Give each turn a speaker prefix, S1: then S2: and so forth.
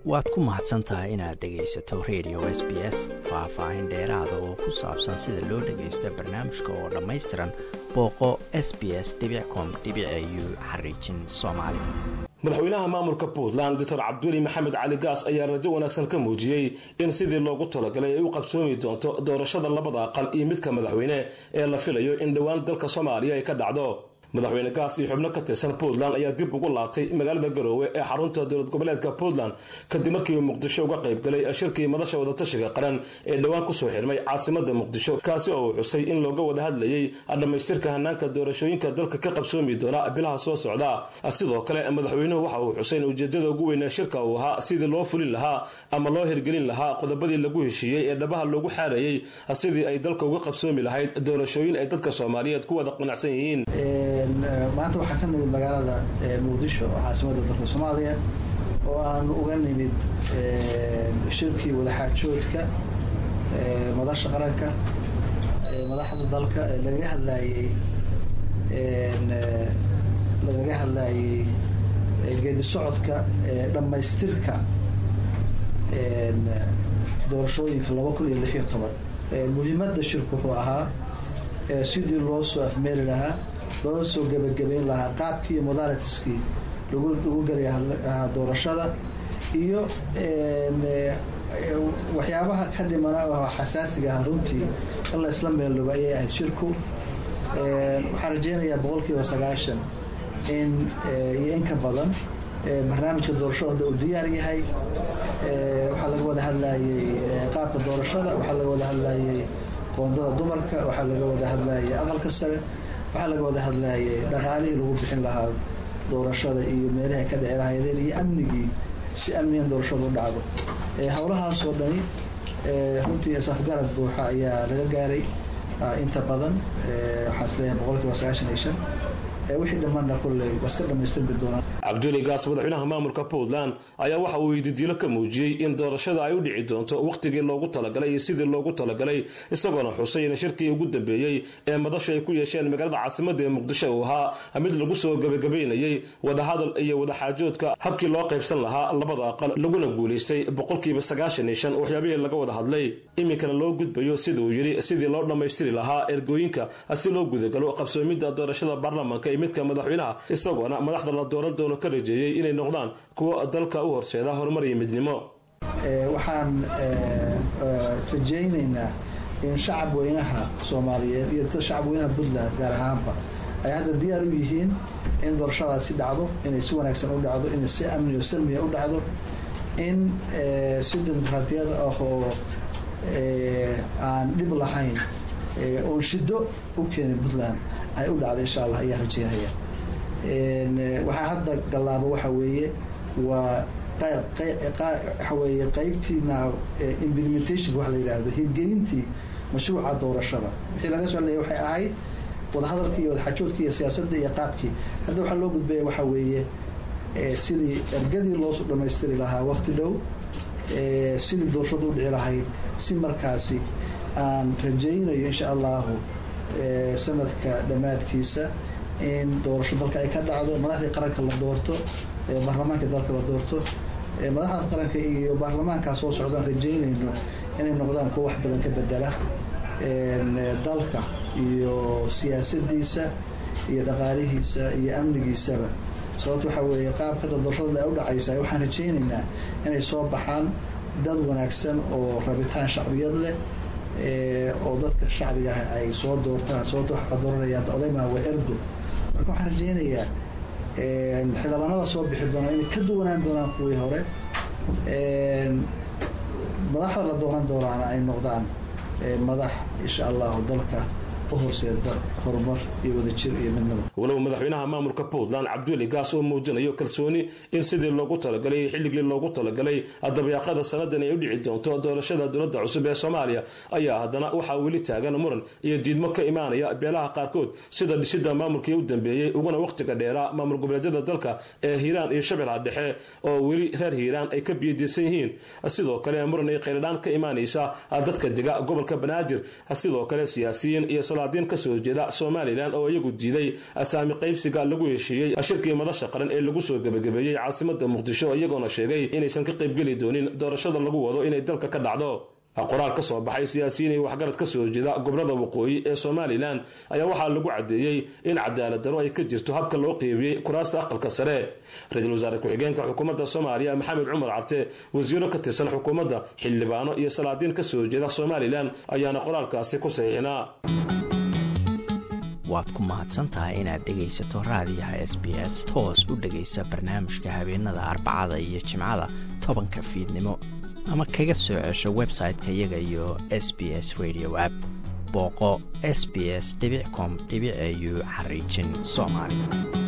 S1: waad ku mahadsan tahay inaad dhegaysato radio s b s faah-faahin dheeraada oo ku saabsan sida loo dhagaysto barnaamijka oo dhammaystiran booqo s b s com u xariijin soomaali
S2: madaxweynaha maamulka puntland doctor cabduli maxamed cali gaas ayaa rajo wanaagsan ka muujiyey in sidii loogu talagalay ay u qabsoomi doonto doorashada labada aqal iyo midka madaxweyne ee la filayo in dhowaan dalka soomaaliya ay ka dhacdo madaxweyne gaas iyo xubno ka tirsan puntland ayaa dib ugu laabtay magaalada garoowe ee xarunta dowlad goboleedka puntland kadib markii uu muqdisho uga qayb galay shirkii madasha wadatashiga qaran ee dhowaan kusoo xirmay caasimada muqdisho kaasi oo uu xusay in looga wada hadlayey dhammaystirka hanaanka doorashooyinka dalka ka qabsoomi doona bilaha soo socda sidoo kale madaxweynuhu waxa uu xusay in ujeedada ugu weynee shirka uu ahaa sidii loo fulin lahaa ama loo hirgelin lahaa qodobadii lagu heshiiyey ee dhabaha loogu xaarayey sidii ay dalka uga qabsoomi lahayd doorashooyin ay dadka soomaaliyeed ku wada qanacsan yihiin
S3: maanta waxaa ka nimid magaalada muqdisho oo caasimada dalka soomaaliya oo aan uga nimid shirkii wadaxaajoodka madasha qaranka madaxda dalka lagaga hadlaayey lagaga hadlaayey geedi socodka dhammaystirka doorashooyinka laba kun iyo lix iyo toban muhiimadda shirku wuxuu ahaa sidii loo soo afmeeri lahaa loo soo gebagabeyn lahaa qaabkii iyo modalitiskii lagu gelaya doorashada iyo waxyaabaha ka dhimana oo xasaasiga ah runtii in la isla meeldhogo ayay ahayd shirku waxaan rajeynayaa boqol kiiba sagaashan in iyo in ka badan barnaamijka doorashada hadda uu diyaar yahay waxaa laga wada hadlayey qaabka doorashada waxaa laga wada hadlayey qoondada dumarka waxaa laga wada hadlayay aqalka sare waxaa laga wada hadlayay dhaqaalihii lagu bixin lahaa doorashada iyo meelaha ka dhici lahaydeen iyo amnigii si amnigan doorashada u dhacdo howlahaasoo dhani runtii safgarad buuxa ayaa laga gaaray inta badan waxaan isleeyahay boqol kiiba sagaashan iyo shan wixii dhammaanna kolley waa iska dhamaystirmi doonaan
S2: cabduli gaas madaxweynaha maamulka puntland ayaa waxa uu yididiilo ka muujiyey in doorashada ay u dhici doonto wakhtigii loogu talagalay iyo sidii loogu talagalay isagoona xusay in shirkii ugu dambeeyey ee madasha ay ku yeesheen magaalada caasimada ee muqdisho uu ahaa mid lagu soo gebagabaynayey wadahadal iyo wadaxaajoodka habkii loo qaybsan lahaa labada aqal laguna guulaystay boqolkiiba sagaashan iyo shan waxyaabihii laga wada hadlay iminkana loo gudbayo sida uu yidhi sidii loo dhammaystiri lahaa ergooyinka si loo gudagalo qabsoomidda doorashada baarlamaanka iyo midka madaxweynaha isagoona madaxda la dooran doono ka rajeeyey inay noqdaan kuwo dalka u horseeda horumar iyo midnimo
S3: waxaan rajaynaynaa in shacab weynaha soomaaliyeed iyo shacab weynaha puntland gaar ahaanba ay hadda diyaar u yihiin in doorashadaasi dhacdo inay si wanaagsan u dhacdo inay si amni oo salmiya u dhacdo in si dimuqraatiyad ah oo aan dhib lahayn oon shido u keenin puntland ay u dhacdo insha allah ayaa rajeynaya waxaa hadda gallaabo waxa weeye waa waxaweye qaybtiina implementation wax la yidhaahdo hirgelintii mashruuca doorashada wixii laga soo hadlaya waxay ahayd wadahadalkii iyo wadaxajoodkii iyo siyaasadda iyo qaabkii hadda waxaa loo gudbaya waxa weeye sidii ergadii loo dhamaystiri lahaa wakti dhow sidii doorashada u dhici lahayd si markaasi aan rajaynayo insha allahu sanadka dhammaadkiisa in doorasho dalka ay ka dhacdo madaxdii qaranka la doorto baarlamaanka dalka la doorto madaxdaas qaranka iyo baarlamaankaa soo socdaan rajaynayno inay noqdaan kuwa wax badan ka bedela dalka iyo siyaasadiisa iyo dhaqaalihiisa iyo amnigiisaba sababto waxaa weeye qaabkada doorashada ay u dhacaysa waxaan rajaynaynaa inay soo baxaan dad wanaagsan oo rabitaan shacbiyad leh oo dadka shacbiga ah ay soo doortaan sababto waxaa dooranayaan odaymaa waa ergo marka waxaan rajaynayaa xildhibaanada soo bixi doonaan inay ka duwanaan doonaan kuwii hore madaxda la dooran doonaana ay noqdaan madax insha allahu dalka u horseeda horumar iyo wadajir iyo midnimo
S2: walow madaxweynaha maamulka puntland cabduli gaas oo muujinayo kalsooni in sidii loogu talagalay xilligii loogu talagalay dabayaaqada sanadan ay u dhici doonto doorashada dowladda cusub ee soomaaliya ayaa haddana waxaa weli taagan muran iyo diidmo ka imaanaya beelaha qaarkood sida dhisida maamulkii u dambeeyey uguna wakhtiga dheeraa maamul goboleedyada dalka ee hiiraan iyo shabeellaha dhexe oo weli reer hiiraan ay ka biyadiisan yihiin sidoo kale muran ay qayladhaan ka imaanaysa dadka dega gobolka banaadir sidoo kale siyaasiyiin iyo salaadiin ka soo jeeda somalilan oo iyagu diiday asaami qaybsiga lagu heshiiyey shirkii madasha qaran ee lagu soo gebagabeeyey caasimada muqdisho iyagoona sheegay inaysan ka qaybgeli doonin doorashada lagu wado inay dalka ka dhacdo qoraal ka soo baxay siyaasiyiin iyo waxgarad ka soo jeeda gobolada waqooyi ee somalilan ayaa waxaa lagu caddeeyey in cadaalad daro ay ka jirto habka loo qeybiyey kuraasta aqalka sare ra-iisul wasaare ku-xigeenka xukuumadda soomaaliya maxamed cumar carte wasiiro ka tirsan xukuumadda xildhibaano iyo salaadiin ka soo jeeda somalilan ayaana qoraalkaasi ku saxiixinaa
S1: waad ku mahadsantahay inaad dhegaysato raadiyaha s b s toos u dhegaysa barnaamijka habeenada arbacada iyo jimcada tobanka fiidnimo ama kaga soo cesho website-ka iyaga iyo s b s radio app booqo s b s com au xariijin soomaali